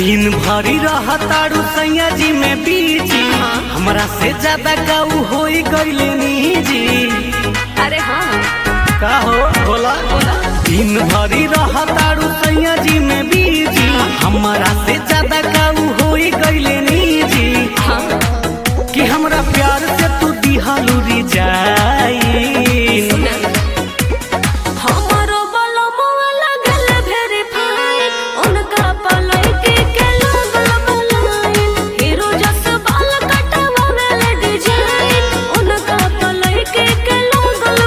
दिन भरी रहतारू सैया जी में बीजी हमरा से ज्यादा काऊ होई गईले निजी अरे हाँ का हो बोला दिन भरी रहतारू सैया जी में बीजी हमरा से ज्यादा काऊ होई गईले निजी हाँ कि हमरा प्यार से तू दिहालू जाई हमारो बलमुआ लगल वेरीफाई उनका पलैके के लागल बलाइन हीरो जस बाल कटवा वाला डिजाइन उनका पलैके के लागल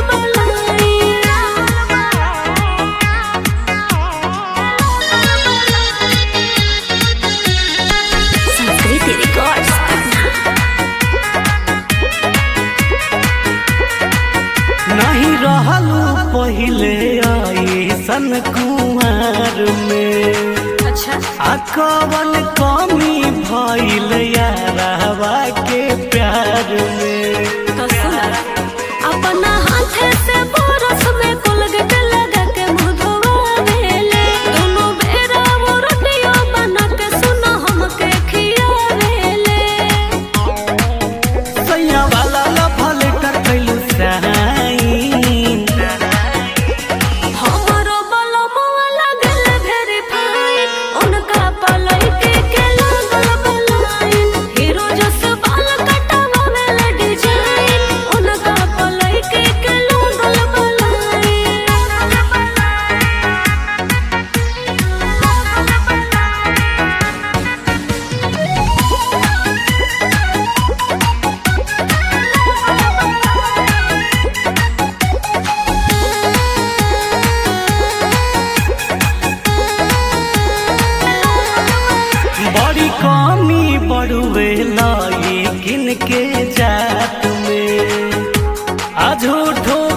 बलाइन संस्कृति रिकॉर्ड्स नहीं रहलू पहिले ऐसन कुमार में अच्छा आ कवन कमी भइल यारवा के प्यार में तो सुना अपना हाथ से बरस में कोलगेट लगा के मुंह धोवावेले दोनों बेरा वो रोटियों बना के सुना हमके खियावेले सैया वाला लफल कर कैलू साइन हमारो बलमुआ लगल वेरीफाई उनका पलैके के लागल बलाइन हीरो जस बाल कटवा वाला डिजाइन उनका पलैके के लागल बड़ी कमी बड़ुए लाई किन के जात में आ झूठो